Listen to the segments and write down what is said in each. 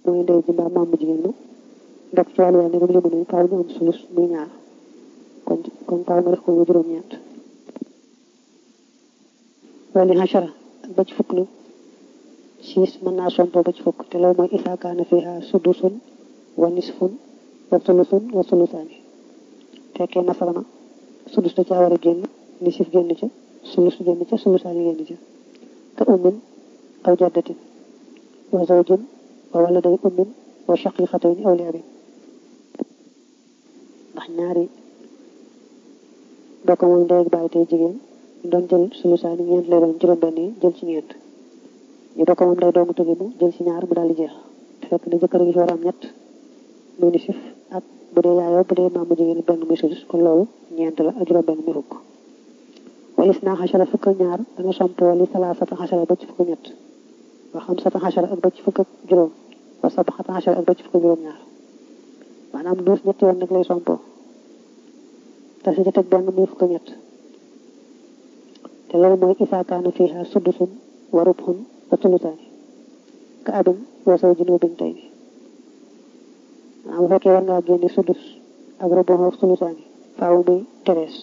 mooy ndey ji mbaa maam bu jigéen ma ndok ci wàllu yàlla ne limu nañ faaw ñu am sulus muy ñaar kon kon faaw nga def ko muy juróom-ñeent wali hachara ak ba ci fukk nag siis mën naa sompo ba ci fukk te loolu mooy isaa kaana fiha sudusun wa nisfun wa sulusun wa sulusaani fekkee masala na sudus da caa war a génn nisif génn ca sulus génn ca sulusaani génn ca ka ummin aw jaddatin wa zawjin wa waladay ummin wa shaqiqatayni aw liabin ndax ñaari bokk moom ndey ak baay tey jigéen doon jël sulusaani ñeent lay doon juróom-benn yi jël ci ñeent ñu bokk moom day doomu tëggi mu jël ci ñaar mu daal di jeex te fekk na jëkkër gi fi war a am ñett muy nisif ak bu dee yaayoo bu dee maam bu jigéen benn muy sudus kon loolu ñeent la ak juróom benn muy fukk walis naa xasara fukk ak ñaar danga somp wali salaasata xasara ba ci fukk ñett wa xam sata xasara ak ba ci fukk ak juróom wa sabaxata xasara ak ba ci fukk ak juróom ñaar maanaam duus ñetti yoon nag lay sompoo te si ci teg benn muy fukk ak ñett te loolu mooy isaa kaana fiiha sudusun wa rubhun wa sulusaani ka abin wa zawjin wa bintayni bu fekkee war ngaa génne sudus ak rubu ak sulusaani faaw muy terees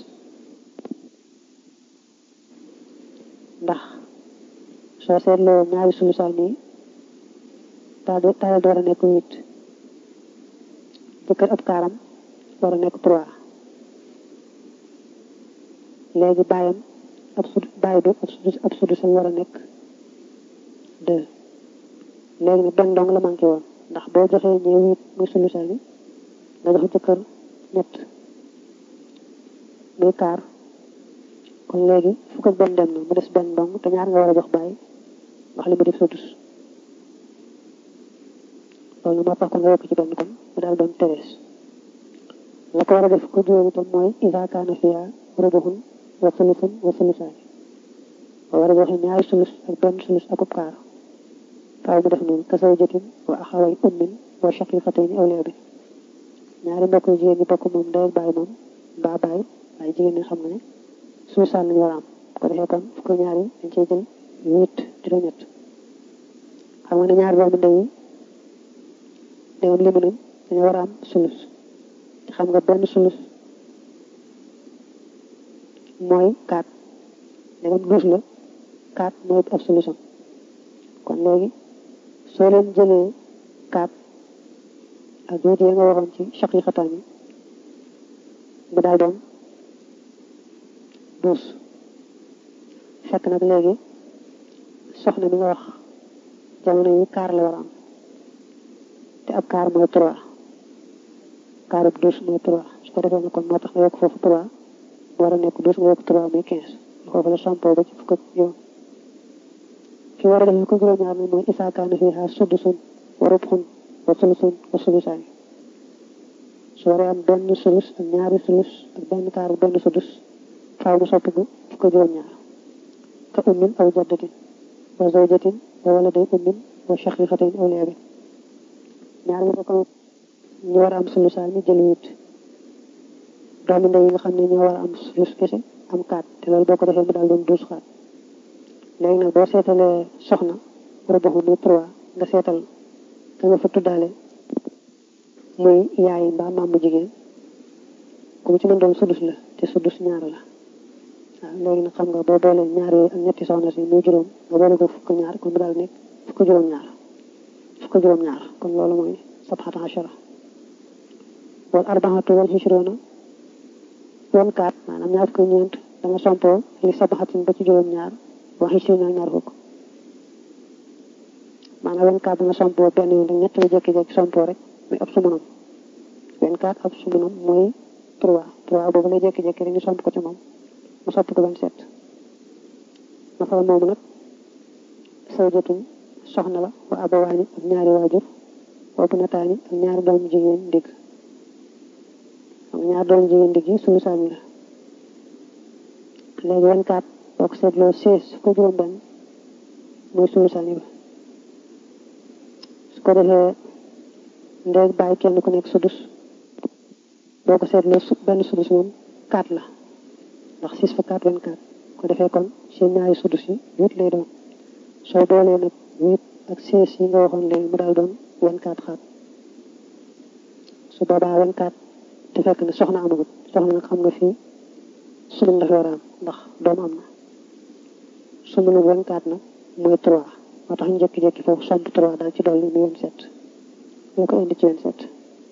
ndax soo seetloo ñaari sulusaani yi taal taal war a nekk huit jëkkër ab kaaram war a nekk trois léegi bàyyam ab sud bàyyi bi ab sudus ab sudusam war a nekk deux léegi nag benn dong la manqué woon ndax boo joxee ñee huit muy sulusaani nga jox jëkkër ñett muy kaar kon léegi fukk ak benn dem na mu des benn dong te ñaar nga war a jox bàyyi ndax li mu def sudus loolu moo tax kon nga yokk ci benn kon mu daal doon terees la ko war a def ko juróom itam mooy isa kaana fiha rubuhun wa sulusun wa sulusaani ba war a joxe ñaari sulus ak benn sulus akub kaar faaw mu def noonu ka zawjatin wa axaway ummin wa shaqiqatayni aw liabin ñaari mbokk yu jigéen ñi bokk moom ndey ak baay moom mbaa baay waaye jigéen ñi xam nga ne sulusaan lañu war a am ko defee kon fukk ñaari dañ cey jël huit juróom-ñett xam nga ne ñaari doomu ndey yi déwén limu nañ dañoo war a am sulus te xam nga benn sulus mooy quatre ndegam douze la quatre mooy ab sulusam kon léegi soo leen jëlee quatre ak juuti ya nga waxoon ci shaqiqataan yi mu daal doon douze fekk nag léegi soxna mi nga wax jamono yi kaar la war a am te ab kaar mooy trois kaar ab douze mooy trois su ko defee ne kon moo tax nga yokk foofu trois war a nekk douze nga yokk trois muy quinze foofu la sampo ba ci fukk ak juróom fi war a def ko juróom-ñaar mi mooy isaa kaana fiihaa sudusun wa rubhun wa sulusun wa sulusaani su waree am benn sulus ak ñaari sulus ak benn kaar benn sudus faaw mu soppi ko fukk ak juróom-ñaar ka ummin aw jaddatin wa zawjatin wa waladay ummin wa shaqiqatin aw liabin ñaar ñu bokk ñu war a am sulusaan mi jël huit doomi ndey yi nga xam ne ñoo war a am sulus kese am kaat te loolu boo ko defee mu daal doon douze xaat léegi nag boo seetalee soxna rubuxu muy trois nga seetal ka nga fa tuddaale muy yaay mbaa maam bu jigéen ku mu ci mën doon sudus la te sudus ñaar la waaw léegi nag xam nga boo boole ñaar yooyu ak ñetti soxna si muy juróom nga boole ko fukk ñaar kon mu daal nekk fukk juróom-ñaar fukk juróom-ñaar kon loolu mooy sabxata achara wal arbaxatu wal xisroona woon kaat maanaam ñaar fukk ñeent da nga sompoo li sabaxatin ba ci juróom-ñaar wax xisroona ñaar fukk maanaam woon kaat da nga sompoo benn yoon rek ñett la jékki-jékki sompoo rek muy ab sumunam wenn kaat ab sumunam mooy trois trois boobu lay jékki-jékki rek ñu somp ko ci moom mu soppi ko vingt-sept masala moomu nag sawjatun soxna la wa abawaani ak ñaari waajur wa bunataani ak ñaari doomu jigéen ndigg xam ñaari doomu jigéen ndigg yi sulu saani la léegi vingt-quatre boo ko seetloo seize ko juróom benn mooy sulu saani ba su ko defee ndeeg bàyyi kenn ku nekk sudus boo ko seetloo su benn sudus moom quatre la ndax six fa quatre vingt-quatre ko defee kon seen ñaari sudus yi huit lay doon soo boolee nag huit ak seize yi nga waxoon léegi mu daal doon vingt-quatre xaat su boobaa vingt-quatre te fekk ne soxna amagut soxna nag xam nga fii sumun dafa war a am ndax doom am na sumunu vingt-quatre nag mooy trois moo tax ñu jékki-jékki foofu somp trois daal ci dolli mu vingt-sept ñu ko indi ci vingt-sept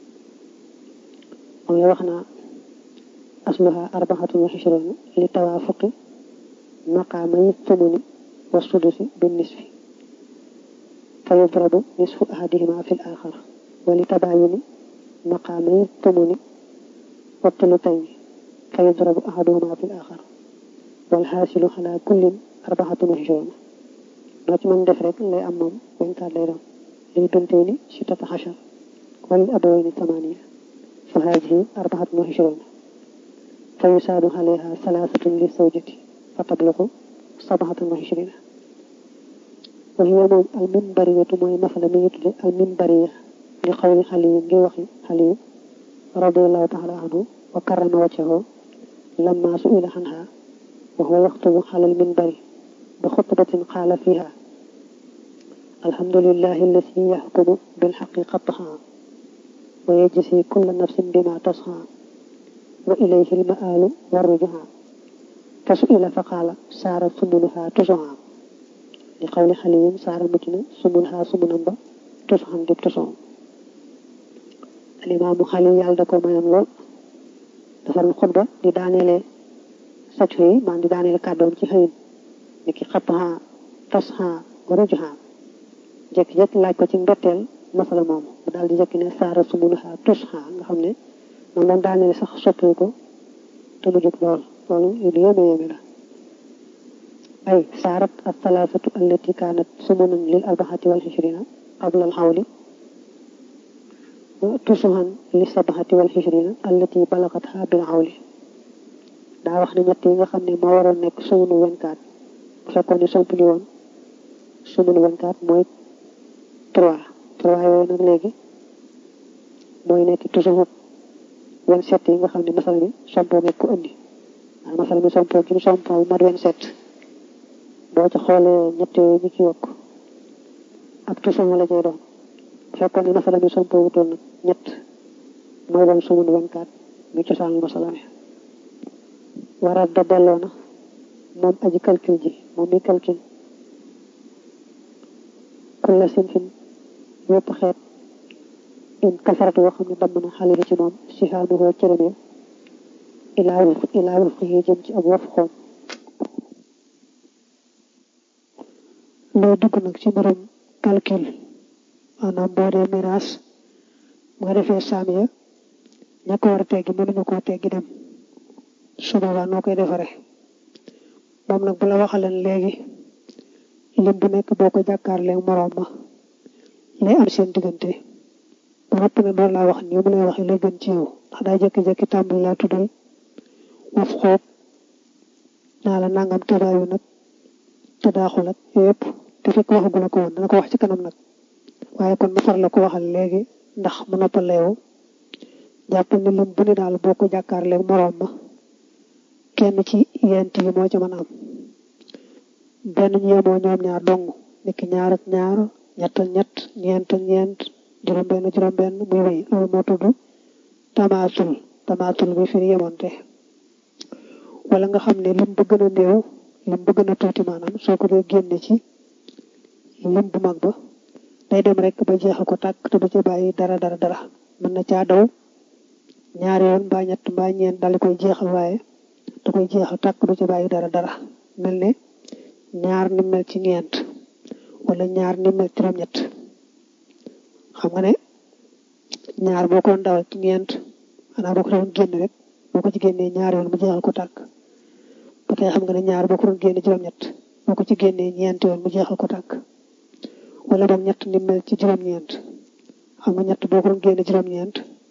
moom la wax naa asluha arbaxatun wa xishruna li tawaafuqi maqaamay tumuni wa sudusi bin nisfi fa yudrabu nisfu ahadihima fi l axar wa li tabaayuni maqaamay tumuni wa tulutayni fa yudrabu ahaduhuma fi l axar wal xaasilu ala kullin arbaxatun wa xishruna loo ci mën def rek lay am moom vingt-quatre lay doon lil bintayni sittata xachar wa lil abawayni thamaniya fa haadihi arbaxatun wa xishruna fa yusaadu alayha salaasatun li zawjati fa tabluqu sabaxatun wa xishrina wa hiya moom al mimbariyatu mooy masala mi ñu tudde al mimbariya li xawli xaliyu ngi waxi xaliyu radiallahu taala anhu wa karrama wajhahu lamma suila anha wa huwa yaxtubu ala al mimbari bi xutbatin qaala fiha alhamdulillahi alladi yaxkumu bilxaqi qatha wa yajzi kulla nafsin bima tasha wa ilayhi almaalu warrujuha fa suila fa qaala saara sumunuha tusuha li qawli xaliyin saara mucc na sumunuha sumunam ba tusuxan dib tusoom alimaamu xali yàlla da ko mayoon lool dafa doon xutba di daaneele sacco yi maan di daaneele kàddoom ci xëyin ni ki xattaha tasha warrujuha jekki-jekki laaj ko ci mbetteel masala moomu mu daal di jekki ne saara sumunuha tusuha nga xam ne moom doon daaneel sax soppee ko te mu jóg lool loolu lu yéeme yéeme la ay saarat al thalathatu allati kaanat sumunan lil arbaxati wal xishrina qabla al xawli tusuhan li sabaxati wal xishrina allati balagat ha bil xawli daa wax ne ñett yi nga xam ne moo waroon nekk sumunu 24 bu fekkoon ne somp ñu woon sumunu 24 mooy 3 3 yooyu nag léegi mooy nekk toujours vingt-sept yi nga xam ne masal mi sompoo nga ko indi waaw masal mi sompoo gi mu sompoo mat vingt-sept boo ci xoolee ñett yooyu ñu ci yokk ak tusumu la cay doon fekkoon ne masal mi sompoo wutoon nag ñett mooy doon sumun vingt-quatre mi cosaanu masala mi waral da delloo na moom aji calcul ji moom mi calcul kulla sinfin yépp xeet in kasaratu boo xam ne damm na xale bi ci moom si xaamu koo cërëmee ilaa wuf ilaa wuf yi jëm ci ab waf xoom loo dugg nag ci mbirum calcul maanaam boo dee miraas nga defee saam ya ña ko war a teggi mënuñu koo teggi dem su boobaa noo koy defare moom nag bu la waxaleen léegi lim bu nekk boo ko jàkkaarlee moroom ma lay am seen diggante ba noppi ne door laa wax nii mu lay waxee la gën ci yow ndax daa jékki-jékki tàmbali laa tuddal waf xoob naa la nangam tëdaayu nag tëdaaxul ak yëpp te fekk waxagu la ko woon dana ko wax ci kanam nag waaye kon ma far la ko waxal léegi ndax mu noppal la yow jàpp ne lim bu ne daal boo ko jàkkaarlee moroom ma kenn ci yent yi moo ci mën a am benn ñu yemoo ñoom ñaar dong niki ñaar ak ñaar ñett ak ñett ñeent ak ñeent juróom-benn juróom-benn muy wéy loolu moo tudd tamaatul tamaatul bi fi yemoonte wala nga xam ne lim ba gën a néew lim ba gën a tuuti maanaam soo ko dee génne ci lim bu mag ba day dem rek ba jeexal ko tàkk te du ca bàyyi dara dara dara mën na caa daw ñaari yoon mbaa ñett mbaa ñeent daal di koy jeexal waaye da koy jeexal tàkk du ca bàyyi dara dara mel ne ñaar ni mel ci ñeent wala ñaar ni mel ci juróom-ñett xam nga ne ñaar boo ko doon dawal ci ñeent xanaa boo ko doon génn rek boo ko ci génnee ñaar yoon mu jeexal ko tàkk ba tey xam nga ne ñaar boo ko doon génne juróom-ñett boo ko ci génnee ñeent yoon mu jeexal ko tàkk wala boog ñett ni mel ci juróom-ñeent xam nga ñett boo ko doon génne juróom-ñeent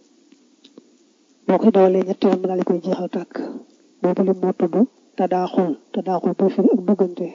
boo koy dawalee ñett yoon mu daal di koy jeexal tàkk boobu lim moo tudd te daa xool te daa xool boo firi ak duggante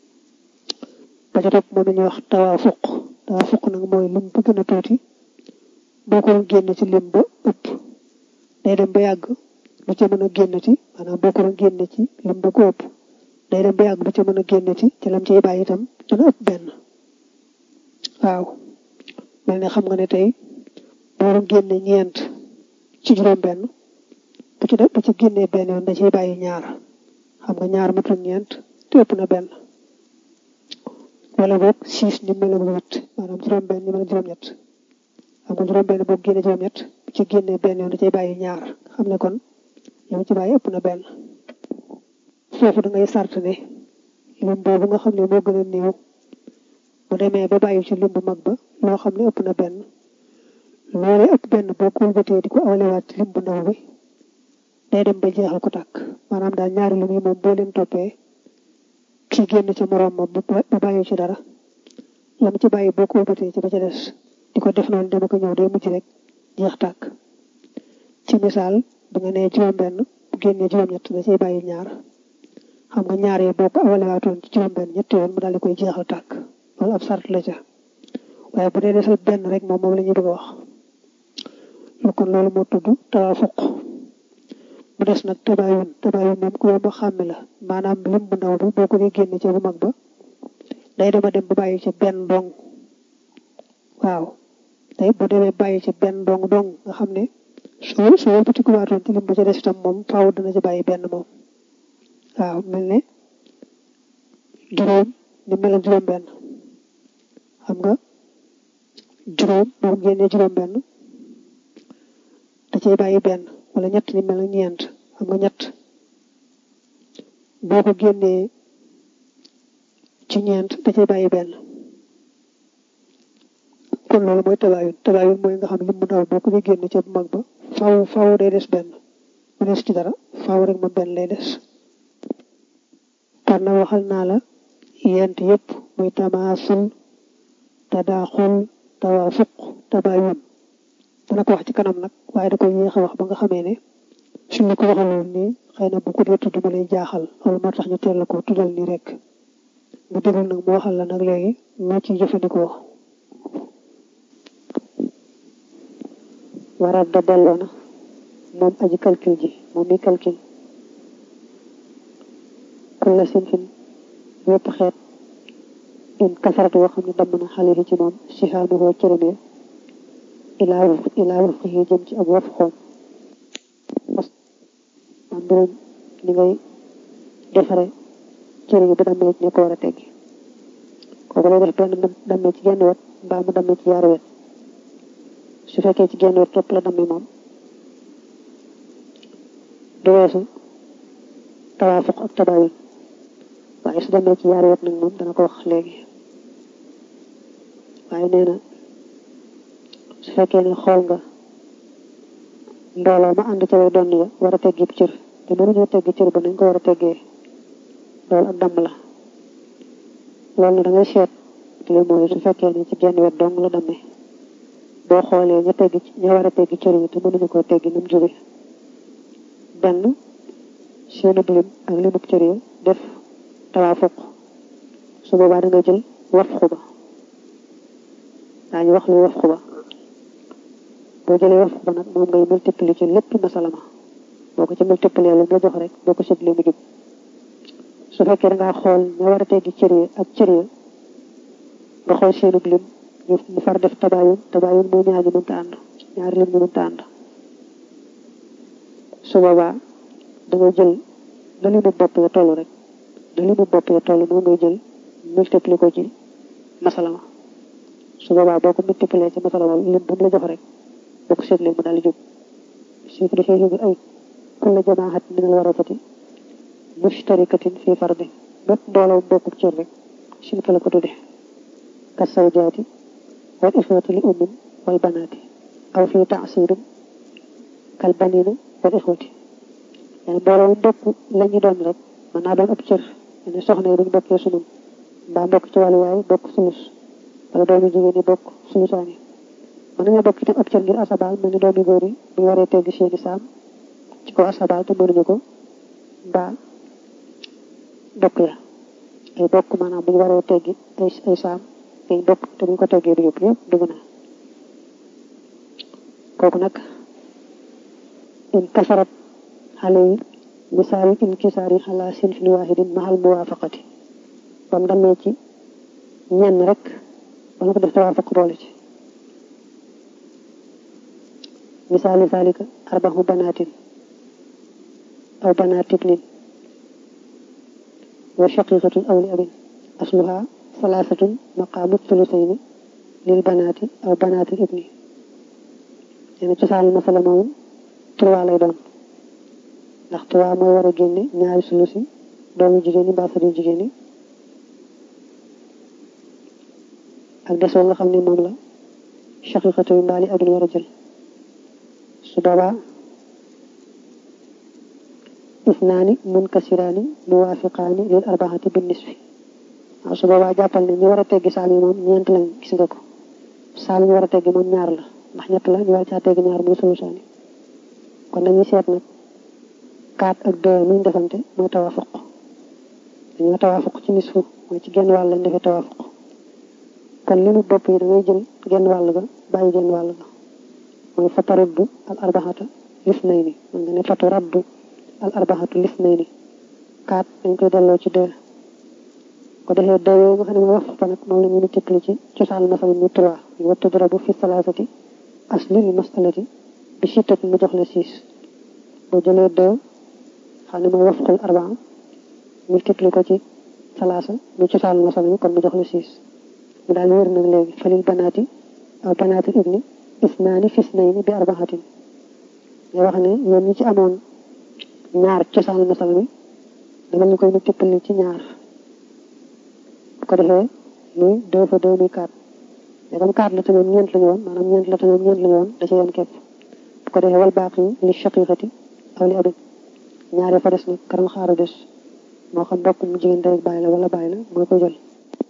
ba ca topp moom la ñuy wax tawaafuq tawaafuq nag mooy lim bu gën a tuuti boo ko doon génne ci lim ba ëpp day dem ba yàgg lu ca mën a génn ci maanaam boo ko doon génne ci lim ba ko ëpp day dem ba yàgg lu ca mën a génn ci ci lam ciy bàyyi itam dana ëpp benn waaw mel ne xam nga ne tey booru génne ñeent ci juróom benn bu ci bu ci génnee benn yoon da ciy bàyyi ñaar xam nga ñaar matul ñeent te ëpp na benn wala boog six ni mel ak huit maanaam juróom benn ni mel ak juróom ñett xam nga juróom benn boo génnee juróom ñett bu ci génnee benn yoon da ciy bàyyi ñaar xam ne kon yow ci bàyyi ëpp na benn foofu da ngay sart ne lim boobu nga xam ne moo gën a néew bu demee ba bàyyi ci lim bu mag ba loo xam ne ëpp na benn loolee ëpp benn boo ko wëlbatee di ko awlewaat ci lim bu ndaw bi day dem ba jeexal ko tàkk maanaam daal ñaari lim yi moom boo leen toppee kii génn ca moroom ma ba bàyyi ci dara lam ci bàyyi boo ko wëlbatee ci ba ca des di ko def noonu dama ko ñëw day mujj rek jeex tàkk ci misaal bu nga nee juróom-benn bu génnee juróom-ñett da ciy bàyyi ñaar xam nga ñaar yi boo ko awalewaatoon ci juróom-benn ñetti yoon mu daal di koy jeexal tàkk loolu ab sart la ca waaye bu dee desal benn rek moom moom la ñuy bëgg a wax lu kon loolu moo tudd tawaafuq mu des nag tabaayun tabaayun moom ku yomb xàmme la maanaam lim bu ndaw bi boo ko dee génne ca bu mag ba day dema dem ba bàyyi ca benn dong waaw tey bu demee bàyyi ca benn dong dong nga xam ne soo soo wëlbati ku waatoon ci lim ba ca des itam moom faaw dana ci bàyyi benn moom waaw mel ne juróom ni mel ak juróom benn xam nga juróom boo ko génnee juróom benn da cay bàyyi benn wala ñett ni mel ak ñeent xam nga ñett boo ko génnee ci ñeent da cay bàyyi benn kon loolu mooy tabaayun tabaayun mooy nga xam lim bu ndaw boo ko dee génne ca bu mag ba faaw faaw day des benn mu des ci dara faaw rek moom benn lay des kon na waxal naa la yent yëpp muy tamaasul tadaaxul tawaafuq tabaayun dana ko wax ci kanam nag waaye da koy yéex a wax ba nga xamee ne suñ la ko waxaloon nii xëy na bu ko dee tudd ma lay jaaxal loolu moo tax ñu teel la ko tuddal nii rek bu déglu nag mu waxal la nag léegi noo ciy jëfandikoo waral da delloo na moom aji calcul ji moom mi calcul kulla sinfin yépp xeet in kasarat yoo xam ne damm na xale yi ci moom si xaanuhoo cërëmee ilaa waf ilaa waf yi jëm ci ab waf xoom am mbirum ni ngay defare cër yi bu dammee ci ne ko war a teggi kooku lay def benn dammee ci genn wet mbaa mu dammee ci yaari wet su fekkee ci genn wet képp la dammee moom du weesu tawaafuq ak tabaayun waaye su demee ci yaari wet nag moom dana ko wax léegi waaye nee na su fekkee ne xool nga mbooloo ma ànd ca way donn ya war a teggi cër te mënuñoo teggi cër ba nañ ko war a teggee loolu ak damm la loolu ne da ngay seet li mooy su fekkee ne ci genn wet dong la dammee boo xoolee ña teggi ña war a teggi cër yi te mënuñu koo teggi nu mu jóge benn seenu lim ak limub cër yi def tawaafuq su boobaa da nga jël waf xuba daañu wax lu waf xuba boo jëlee waf xuba nag moom ngay multiplier ci lépp masalama boo ko ci multiplier lu nga jox rek boo ko séddale mu jub su fekkee da ngaa xool ña war a teggi cër yi ak cër yi nga xool seenu lim ñu mu far def tabaayun tabaayun mooy ñaar ñu mënta ànd ñaari lim ñu mënta ànd su boobaa da ngay jël na limu bopp ya toll rek na limu bopp ya toll moom ngay jël multiplier ko ci masalama su boobaa boo ko multiplier ci masalama lim bu mu la jox rek boo ko seetlee mu daal di jóg su ko defee jóg ay kulla jamaahat min al warasati mustarikatin fi fardi bépp mbooloo bokkub cër rek silka la ko tudde ka sawjaati wal ixwati li ummin wal banaati aw fi taasirin kal banina wal ixwati yani mbooloo mu bokk la ñu doon rek mën naa doon ab cër ne soxna yi duñ bokkee sunum mbaa mbokk ci wàllu waay bokk sulus wala doomi jigéen ñi bokk sulusaani mën nañoo bokk itam ab cër ngir asabaal mel ni doomi góor yi bu waree tegg seeni saam ci kaw asabaal te mënuñu ko mbaa bokk ya ay bokk maanaam bu ñu waree teggi ay ay saam ay bokk te bu ñu ko teggee du yëpp yëpp dugg na kooku nag in kasarat xale yi misaal inkisaar yi xalaa sinfin waahidin mahal muwaafaqati bam demee ci ñenn rek ba nga ko def tawaafuq boole ci misaalu zalika arbahu banaatin aw banaat ibnin wa shaqiqatun aw li abin asluha salaasatun maqaamu thulusayni lil banaati aw banaatil ibni nee cosaanu masala moom trois lay doon ndax trois mooy war a génne ñaari sulusi doomu jigéen ñi mbaa sëriñ jigéen ñi ak desoo nga xam ne moom la shaqiqatu yi mbaali abin war a jël su boobaa isnaani munkasiraani muwaafiqaani lil arbaxati bin nisfi waaw su boobaa jàppal ne ñu war a teggi saal yi moom ñeent lañ gis nga ko saal ñu war a teggi moom ñaar la ndax ñett la ñu war caa teggi ñaar muy solusaani kon dañuy seet nag 4 ak 2 luñ defante mooy tawaafuq dañoo tawaafuq ci nisfu mooy ci genn wàll lañ defee tawaafuq kon li mu bopp yi da ngay jël genn wàll ga bàyyi genn wàll ga mooy fataraddu al arbaxata lisnayni man nga ne fataraddu al arbaxatu lisnayni 4 dañ koy delloo ci 2 ko defee deux yooyu nga xam ne mooy wax fa nag moom la ñu multiplier ci cosaan masal mu trois ñu wa tudrabu fi salaasati aslil masalati bi sittati mu jox la six boo jëlee deux xam ne mooy wafqul arbaa multiplier ko ci salaasa mu cosaan masal mi kon mu jox la six mu daal wér nag léegi falil banaati aw banaatil ibni isnaani fisnayni bi arbaatin nga wax ne yéen ñi ci amoon ñaar cosaan masal mi dama ñu koy multiplier ci ñaar bu ko defee muy deux fois deux muy quatre mais comme quatre la tamit ñeent la ñu woon maanaam ñeent la tamit ñeent la ñu woon da ci yoon képp bu ko defee wal baaqi li shaqiqati aw li abin ñaare fa des nag karam xaaru des moo xam bokk mu jigéen day bàyyi la wala bàyyi la mooy ko jël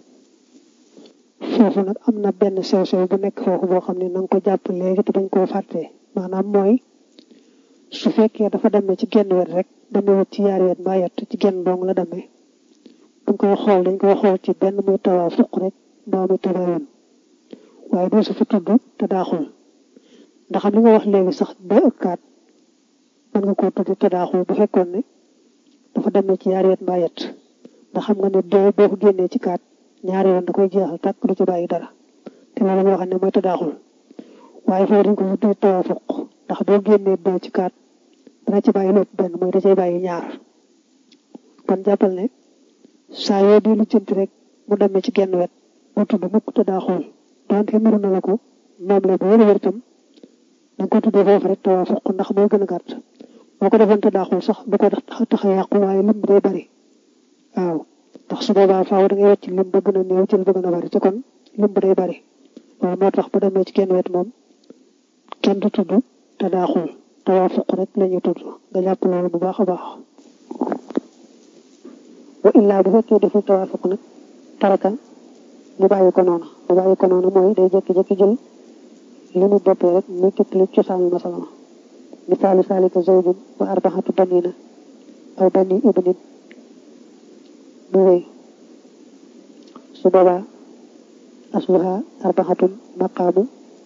foofu nag am na benn sew sew bu nekk foofu boo xam ne na nga ko jàpp léegi te bañ koo fàttee maanaam mooy su fekkee dafa demee ci genn wet rek demee wet ci yaari wet mbaa yett ci genn dong la demee buñ koy xool dañ koy xool ci benn muy tawaa fuq rek mbaa muy tabayoon waaye doo su fi tudd te daaxul ndax li nga wax léegi sax ba ëkkaat mën nga koo tudd te daaxul bu fekkoon ne dafa demee ci yaari wet mbaa yett ndax xam nga ne doo boo ko génnee ci kaat ñaari yoon da koy jeexal tàkk du ci bàyyi dara te loolu moo xam ne mooy te daaxul waaye foofu dañ ko fi tudd tawaa fuq ndax boo génnee doo ci kaat dana ci bàyyi lépp benn mooy da cay bàyyi ñaar kon jàppal ne saa yoo di lu jënti rek mu demee ci genn wet mu tudd mukk te daa xool donte mënu na la ko moom la ba wér wér itam da nga ko tuddee foofu rek tawaa fuq ndax moo gën a gàtt boo ko defoon te daa xool sax du ko tax a yàqu waaye lim bi day bari waaw ndax su boobaa faaw da ngay wecc lim ba gën a néew jël ba gën a bari te kon lim bi day bari loolu moo tax bu demee ci genn wet moom kenn du tudd te daa xool tawaa fuq rek la ñuy tudd nga jàpp loolu bu baax a baax wa illaa bu fekkee deful tawaafuq nag taraka mu bàyyi ko noonu mu bàyyi ko noonu mooy day jékki-jékki jël li mu boppee rek multiplier cosaanu masala ma misaalu saalika zawjun wa arbaxatu banina aw bani ibnin mu wéy su boobaa asluha arbaxatun maqaamu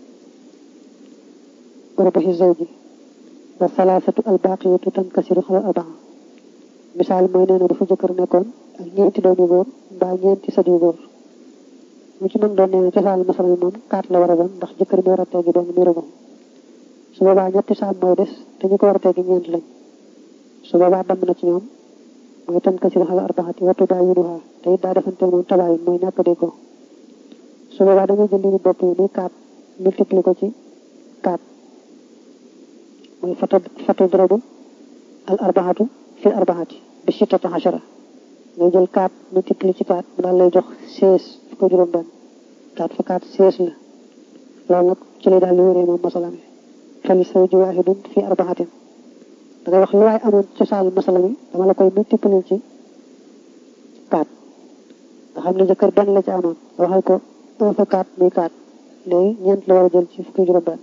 rubuxi zawji wa salaasatu albaqiyatu tankasiru xala arbaa misaal mooy nee na dafa jëkkër nekkoon ak ñeenti doomi góor mbaa ñeenti sët yu góor mu ci mën doon nee na cosaan masal mi moom kaat la war a doon ndax jëkkër bi war a teggi doon muy rëbam su boobaa ñetti saam mooy des te ñu ko war a teggi ñeent lañ su boobaa damm na ci ñoom mooy tan kasir xala arbaxati wattu daa yunuha te it daa defante moom tabaayun mooy ñàkk dee ko su boobaa da ngay jël li ñu bopp yi muy kaat multiplier ko ci kaat mooy fatu fatu dorobu al arbaxatu fi arbaxati bi sittata xachara ngay jël 4 multiplier ci 4 mu daal lay jox 16 fu ko juróom benn 4 fa 4 16 la loolu nag ci lay daal di wéree moom masala mi fali zawju waahidun fi arbaxatin da ngay wax lu waay amoon cosaanu masala mi dama la koy multiplier ci 4 nga xam ne jëkkër benn la ci amoon waxal ko 1 fa 4 muy 4 léegi ñeent la war a jël ci fukki juróom benn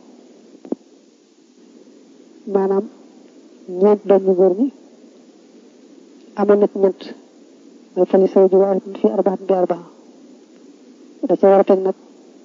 maanaam ñeent doom ñu góor ñi amoon na ci ñett mooy fali zawju waahidun fi arbaxatin bi arbaxa da ca war a teg nag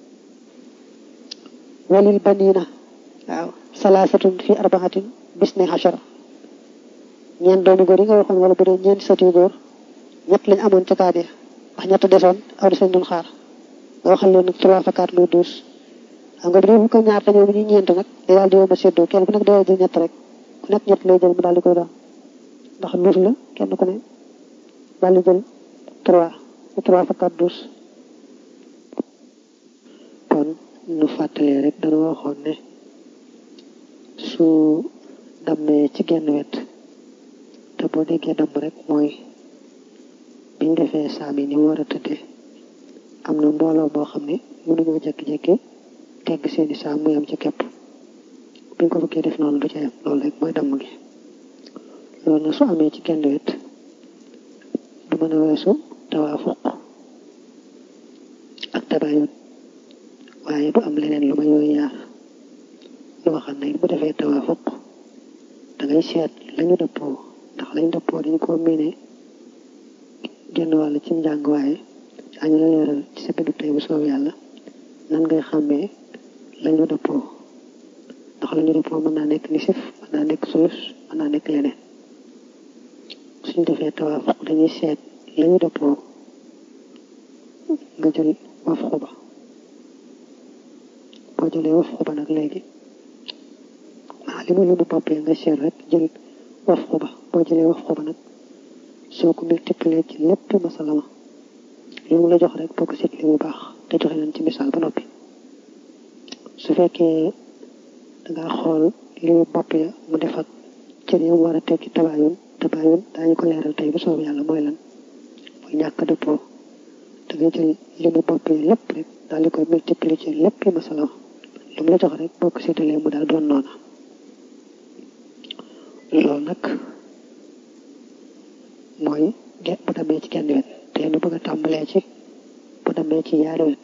walil banina waaw salaasatun fi arbaxatin bis ne xachara ñeent doomi góor yi nga waxoon wala bu dee ñeenti sët yu góor ñett lañ amoon ca kaat ya ndax ñett desoon aw des lañ doon xaar nga waxal leen nag trois fa quatre muy douze xam nga bu dee fukk ak ñaar te ñoom ñu ñeent nag day daal di yomb a séddoo kenn ku nekk day jël ñett rek ku nekk ñett lay jël mu daal di koy doon ndax douze la kenn ku ne daal di jël trois bu trois fa quatre douze kon nu fàttalee rek dana waxoon ne su dammee ci genn wet te boo déggee damm rek mooy biñ defee saam yi ni mu war a tëddee am na mbooloo moo xam ne mënuñoo jekki-jekki tegg seeni saam muy am ci képp biñ ko bëggee def noonu du ca yem loolu rek mooy damm gi loolu nag su amee ci genn wet du mën a weesu tawaafuq ak tabayun waaye du am leneen lu ma yooyu yaar lu ma xam ne bu defee tawaafuq da ngay seet lañu dëppoo ndax lañu dëppoo dañ koo miine genn wàll ci njàng waaye añu la leeral ci sa bindu tey bu soob yàlla nan ngay xàmmee lañu dëppoo ndax lañu dëppoo mën naa nekk nisif mën naa nekk sulus mën naa nekk leneen suñ defee tawaafuq dañuy seet lañu dëppoo nga jël waf xuba boo jëlee waf xuba nag léegi ah li mu li mu boppee nga seet rek jël waf xuba boo jëlee waf xuba nag soo ko multiplier ci lépp masala ma li mu la jox rek boo ko seet li mu baax te joxe nañ ci misaal ba noppi su fekkee dangaa xool li mu bopp ya mu def ak cër yi mu war a tekki tabaayun tabaayun daañu ko leeral tey bu soob yàlla mooy lan mooy ñàkk dëppoo da ngay jël li mu bopp yi lépp rek daal di koy multiplier ci lépp masala ma li mu la jox rek boo ko seetalee mu daal doon noona loolu nag mooy ge bu demee ci genn wet te nu bëgg a tàmbalee ci bu demee ci yaari wet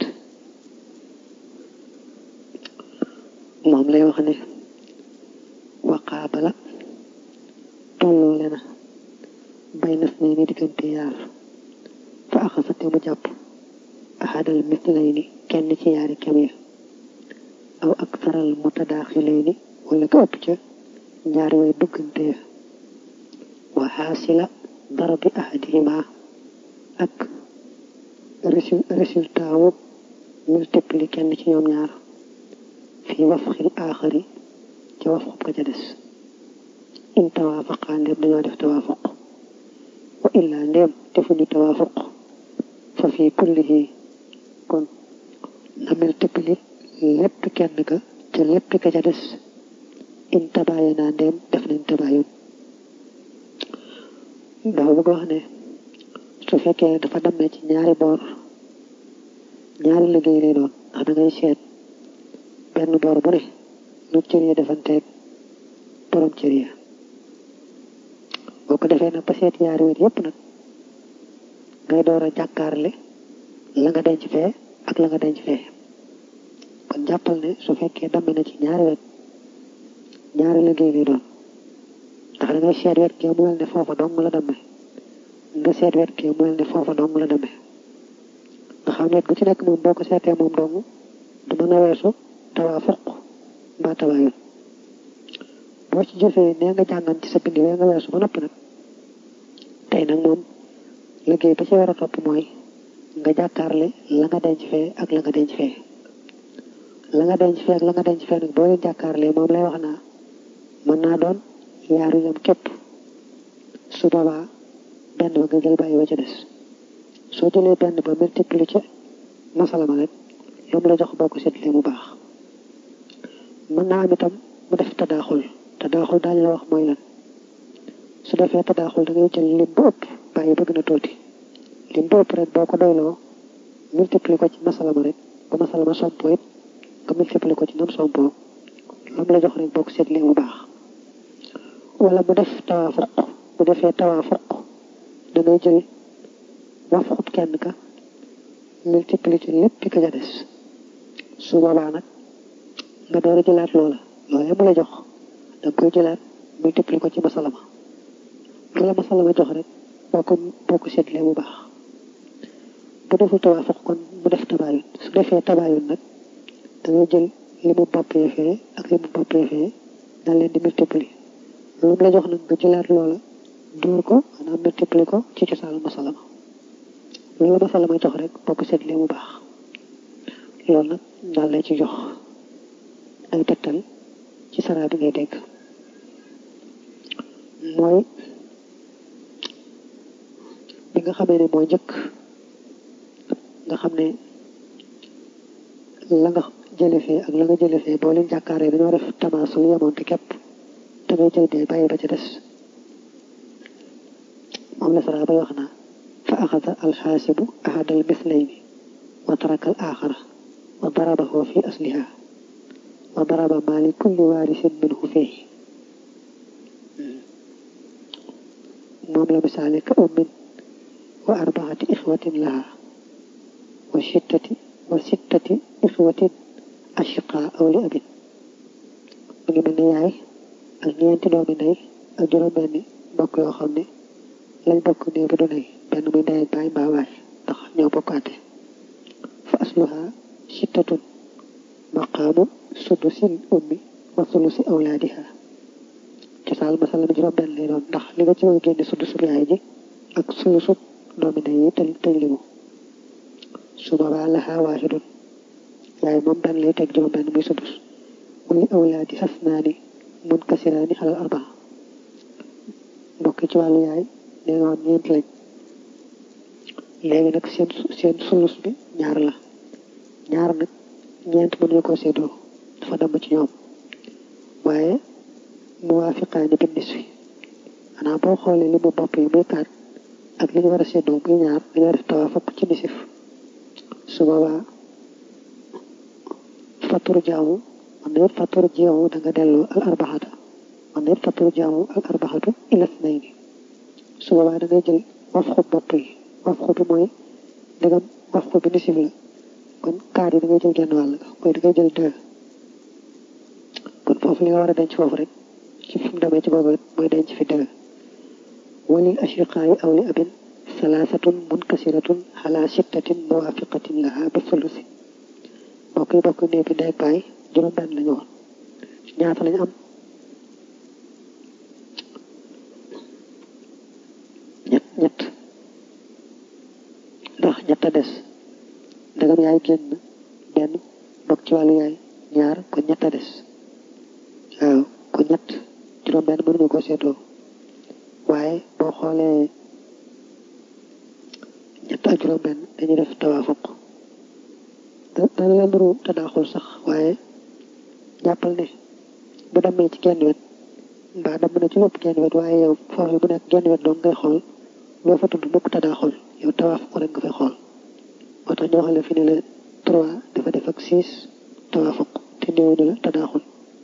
moom lay wax ne waqaabala tolloo le na bay nas ne ni diggante yaar fa axasate mu jàpp ahadal mislayni kenn ci yaari kem ya aw ak saral mutadaaxilayni wala ko ëpp ca ñaari way bëggante ya wa xaasila darabi ahadihima ak résultat wu multiplier kenn ci ñoom ñaar fii wafxil aaxari ca wafxub ka ca des in tawaafaqa ndéem dañoo def tawaafuq wa illaa ndéem defuñu tawaafuq fa fii kullihi kon na multiplier lépp kenn ka ca lépp ka ca des in tabaayana ndéem def nañ tabaayun dafa bëgg wax ne su fekkee dafa dammee ci ñaari boor ñaari liggéey lay doon ndax da ngay seet benn boor bu ne lu cër yi defanteeg borom cër yi boo ko defee nag ba seet ñaari wet yépp nag ngay door a jàkkaarle la nga denc fee ak la nga denc fee kon jàppal ne su fekkee damme na ci ñaari wet ñaari liggéey lay doon ndax da ngay seet wet kee mu mel ne foofa dong la damme nga seet wet kee mu mel ne foofa dong la damme nga xam ne wet gu ci nekk moom boo ko seetee moom dong du mën a weesu tawaafuq mbaa tabaayun boo ci jëfee nee nga jàngan ci sa bind wee nga weesu ba noppi nag tey nag moom liggéey ba ci war a topp mooy nga jàkkaarle la nga denc fee ak la nga denc fee la nga denc fee ak la nga denc fee nag boo leen jàkkaarlee moom lay wax naa mën naa doon yaaru yam képp su boobaa benn ba nga jël bàyyi ba ca des soo jëlee benn ba multiplier ca masala ma rek lu mu la jox boo ko seetlee mu baax mën naa am itam mu def tadaaxul tadaaxul daañu la wax mooy lan su defee tadaaxul da ngay jël lim bu ëpp bàyyi bëgg na tuuti lim bu ëpp rek boo ko doyloo multiplier ko ci masala ma rek ba masala ma sompoo it nga multiplier ko ci nam sompoo lu mu la jox rek boo ko seetlee mu baax wala mu def tawaafuq bu defee tawaafuq da ngay jël wafxut kenn ka multiplier ci lépp ka ca des su boobaa nag nga door a jëlaat loola loolee mu la jox da nga koy jëlaat multiplier ko ci masalama lu la masalama jox rek boo ko boo ko seetlee bu baax bu deful tawaafuq kon mu def tabaayun su defee tabaayun nag da ngay jël li mu boppee fee ak li mu boppee fee daal leen di multiplier lu mu la jox nag nga jëlaat loola dóor ko maanaam multiplier ko ci cosaanu masalama lu la masalama jox rek boo ko seetlee bu baax loolu nag daal lay ci jox ay tegtal ci sara bi ngay dégg mooy bi nga xamee ne mooy njëkk nga xam ne la nga jële fee ak la nga jële fee boo leen jàkkaaree dañoo def tamaasul yemoon te képp te ngay jël dee bàyyi ba ca des moom la sara bay wax naa fa axada alxaasibu ahadal mislayni wa taraka al axara wa darabahu fi asliha wa daraba maa li kulli waarisin minhu fii moom la misaale ka ummin wa arbaati ixwatin laha wa sittati wa sittati ixwatin ashiqa aw li abin mu ngi mel ne yaay ak ñeenti doomi ndey ak juróom-benni mbokk yoo xam ne lañ bokk néew bi du ndey benn muy ndey ak baay mbaa waay ndax ñoo bokkaate fa asluha sittatun maqaamu sudusil ummi wa sulusi awlaadiha cosaan masala mi juróom benn lay doon ndax li nga ci war a génne sudusub yaay ji ak sulusub doomi ndey yi tëj tëj limu su boobaa laha waahidun yaay moom benn lay teg juróom benn muy sudus wali awlaadi xasnaani mun kasiraani xalal arbaa mbokk ci wàllu yaay nee nga woon ñeent lañ léegi nag seen seen sulus bi ñaar la ñaar nag ñeent mënuñu ko séddoo dafa damm ci ñoom waaye muwaafiqaani bi nisfi xanaa boo xoolee li mu bopp yi muy kaat ak li ñu war a séddoo muy ñaar dañoo def tawaafuk ci nisif su boobaa faturu jaamu man na it faturu jaamu da nga delloo al arbaxata man na it faturu jaamu al arbaxatu ila snayni su boobaa da ngay jël wafxu bopp yi wafxu bi mooy ndegam wafxu bi nisif la kon kaar yi da ngay jël genn wàll mooy da ngay jël deux kon foofu li nga war a denc foofu rek ci fi mu demee ci boobu mooy denc fi deux walil ashriqaayi aw li abin salaasatun munkasiratun xala sittatin muwaafiqatin laha bi sulusi mbokk yi bokk néeg bi ndey baay juróom benn lañu woon ñaata lañu am ñett ñett ndax ñett a des ndegam yaay génn benn bokk ci wàllu yaay ñaar kon ñett a des waaw kon ñett juróom benn mënuñu ko seetoo waaye boo xoolee ñett ak juróom benn dañuy def tawaafuq dana la nuru tadaaxul sax waaye jàppal ne bu demee ci genn wet mbaa dem na ci lépp genn wet waaye yow foofu bu nekk genn wet doon ngay xool loo fa tudd mukk tadaaxul yow tawaafuq rek nga fay xool moo tax ñu waxale fi ne la trois dafa def ak six tawaafuq te néew ni la tadaaxul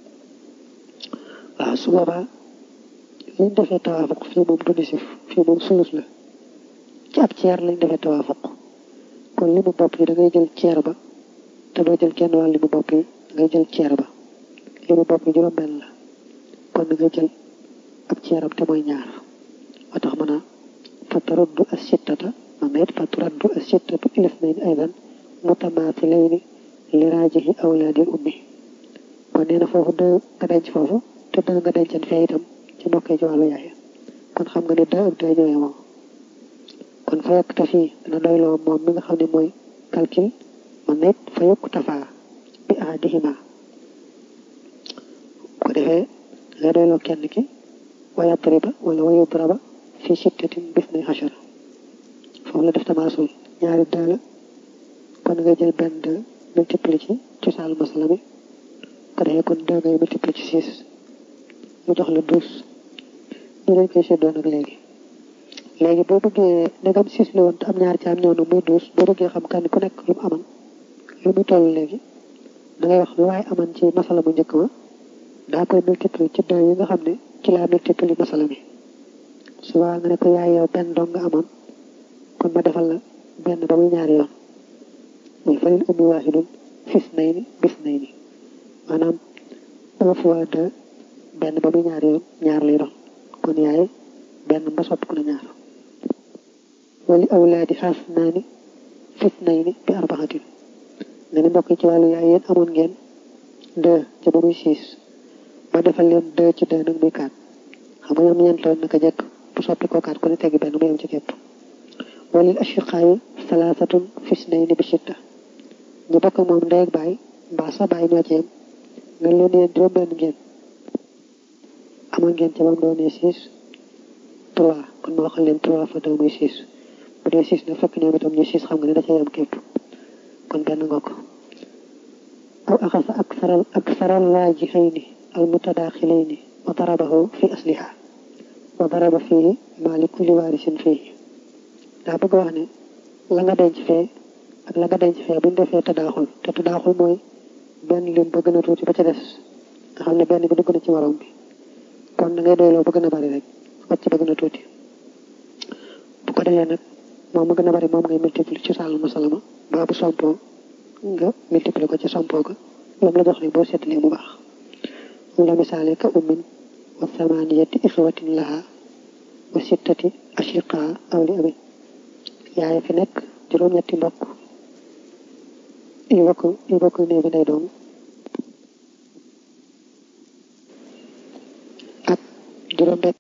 waaw su boobaa liñ defee tawaafuq fii moom du nisif fii moom sulus la ci ab ceer lañ defee tawaafuq kon li mu bopp yi da ngay jël ceer ba te doo jël kenn wàll li mu bopp yi da ngay jël ceer ba li mu bopp yi juróom benn la kon da ngay jël ab ceeram te mooy ñaar wa tax mën a fataraddu as sittata man na it fataraddu as sittatu ila isnayni aydan mutamaathilayni li raajihi awlaadil ummi kon nee na foofu dë nga denc foofu te dë nga dencan fee itam ci mbokkee ci wàllu yaay kon xam nga ne dë ak dë ñëwee moom kon fa yokk tafi dana doyloo moom mi nga xam ne mooy calcul man na it fa yokk tafaa bi ahadihima ko defee nga doyloo kenn ki wa yadriba wala wa yudraba fi sittatin bis nay xachara foofu la def tamaasul ñaari dë la kon nga jël benn dë multiplié ci cosaal masala mi ko defee kon dë ngay multiplié ci six mu jox la douze ñu leen koy seddoo nag léegi léegi boo bëggee ndegam six la woon te am ñaari caam ñëw na muy douze boo bëggee xam kan ku nekk lu mu aman lu muy toll léegi da ngay wax lu waaye aman ci masala mu njëkk ma daa koy multiplier ci deux yi nga xam ne ci laa multiplier masala mi suba nga ne ko yaay yow benn dong nga amoon kon ma defal la benn ba muy ñaari yoon muy falil ummi waahidun fis nay ni bis nay ni maanaam un fois deux benn ba muy ñaari yoon ñaar lay doon kon yaay benn ba sopp ku na ñaar wali awlaadi xaas naa ni fis nay ni bi arbaxatin nga ni mbokk ci wàllu yaay yéen amoon ngeen deux ca ba muy six ma defal leen deux ci deux nag muy quatre xam nga ñoom ñeent loon naka jekk bu soppi ko quatre ku ne teggi benn mu yem ci képp walil ashiqaayi salaasatun fis nay ni bi sitta ñu bokk moom ndey ak baay mbaa sa baay ñoo ci yem nga leen yéen juróom benn ngeen amoon ngeen ca bam doonee six trois kon ma waxal leen trois fois deux muy six bu dee six na fekk ñoom itam ñu six xam nga ne da cay am képp kon benn nga ko aw axasa ak saral ak saral raajixayni al mutadaaxilayni wa darabahu fi asliha wa daraba fii maa li kulli waarisin fii daa bëgg wax ne la nga denc fee ak la nga denc fee buñ defee tadaaxul te tadaaxul mooy benn lim ba gën a tuuti ba ca des nga xam ne benn bi dugg na ci morom bi kon da ngay doyloo ba gën a bari rek wàcc ba gën a tuuti bu ko defee nag moom ma gën a bari moom ngay multiplier ci sàll masalama ba bu sompoo nga multiplier ko ci sompoo ko lam la jox ne boo seetalee mu baax mu la misaale ka ummin wa samaniyati ixwatin laha wa sittati ashiqa aw li abin yaay fi nekk juróom-ñetti mbokk yu bokk yu bokk néew bi day doon ak juróom benn